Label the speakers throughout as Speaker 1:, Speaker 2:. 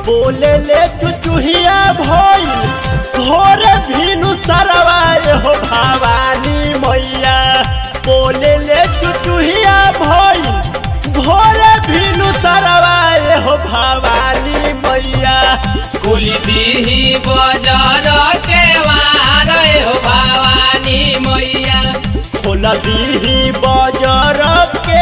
Speaker 1: बोले ले चुचुहिया भइल भोर भीनु सरवाए हो भवानी मैया बोले ले चुचुहिया भइल भोर भीनु सरवाए हो भवानी मैया
Speaker 2: कुली दीही बजार के वार हो भवानी मैया
Speaker 1: खोल दीही बजर के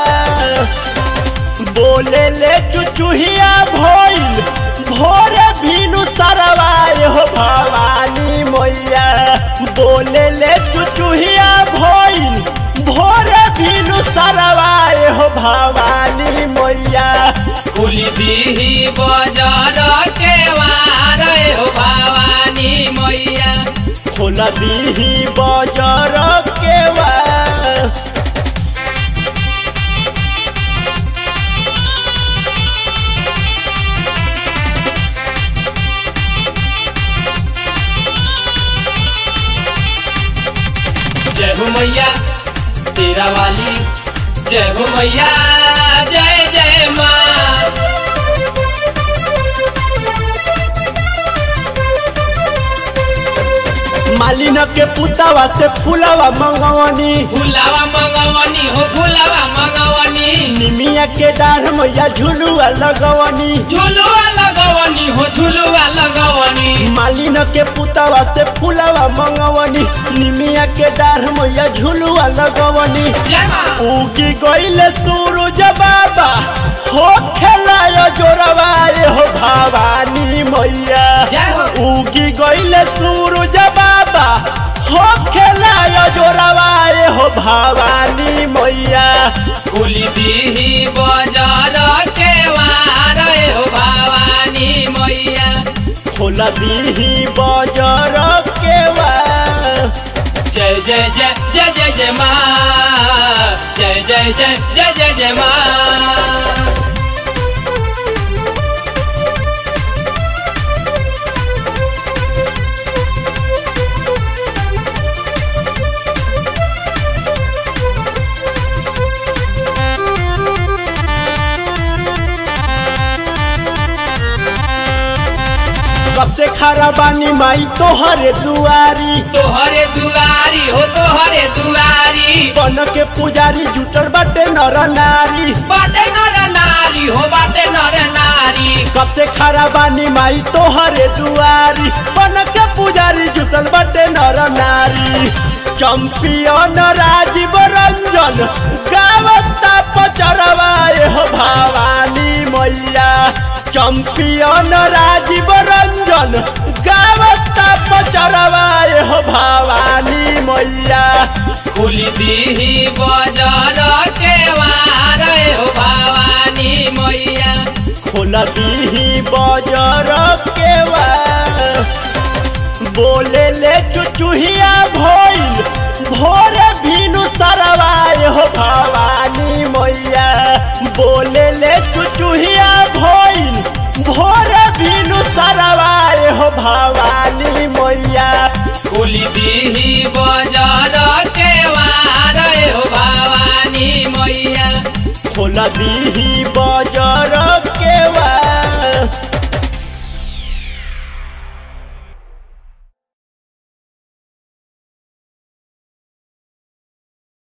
Speaker 1: बोले ले चुचुहिया भइल भोर भीनु सरवाए हो भवानी मैया बोले ले चुचुहिया भइल भोर भीनु सरवाए हो भवानी मैया
Speaker 2: कुली दीही बजार के वार हो भवानी मैया
Speaker 1: खोल दीही बजर के
Speaker 2: जय हो मैया तेरा वाली जय हो मैया जय जय माँ
Speaker 1: मालिन के पुतावा से फूलवा मंगवनी
Speaker 2: फुलावा मंगवनी हो फुलावा मंगवनी
Speaker 1: निमिया के डाढ़ मैया झुलुआ लगवनी
Speaker 2: झुलुआ लगवनी हो झुलुआ लगवनी
Speaker 1: मालिन के पुतावा से फूलवा मंगवनी निमिया के डाढ़ मैया झुलुआ लगवनी
Speaker 2: जय माँ
Speaker 1: उगी गईले सूरज बाबा हो खेलायो जोरवाए हो भवानी मैया
Speaker 2: जय हो
Speaker 1: उगी गईले सूरज बाबा हो खेलायो जोरवाए हो भवानी मैया
Speaker 2: कुली दीही बजार के वार हो भवानी मैया
Speaker 1: खोल दीही बजर के
Speaker 2: जय जय जय जय जय जय माँ जय जय जय जय जय जय माँ
Speaker 1: कब से खरा बानी माई तोहरे दुआरी
Speaker 2: तोहरे दुआरी हो तोहरे दुआरी
Speaker 1: बन के पुजारी जुटल बाटे नर नारी
Speaker 2: बाटे नर नारी हो बाटे नर नारी
Speaker 1: कब से खरा बानी माई तोहरे दुआरी बन के पुजारी जुटल बाटे नर नारी चंपियन राजीव रंजन गावता पचरवाए हो भवानी मैया चंपियन राजीव रंजन गावता पचरवाए हो भवानी मैया
Speaker 2: कुली दीही बजार के वार हो भवानी मैया
Speaker 1: खोल दीही बजर के बोले ले चुचुहिया भइल भोर भीनु सरवाए हो भवानी मैया बोले ले चुचुहिया भइल भोर भीनु सरवाए हो भवानी मैया
Speaker 2: कुली दीही बजार के वार हो भवानी मैया
Speaker 1: खोल दीही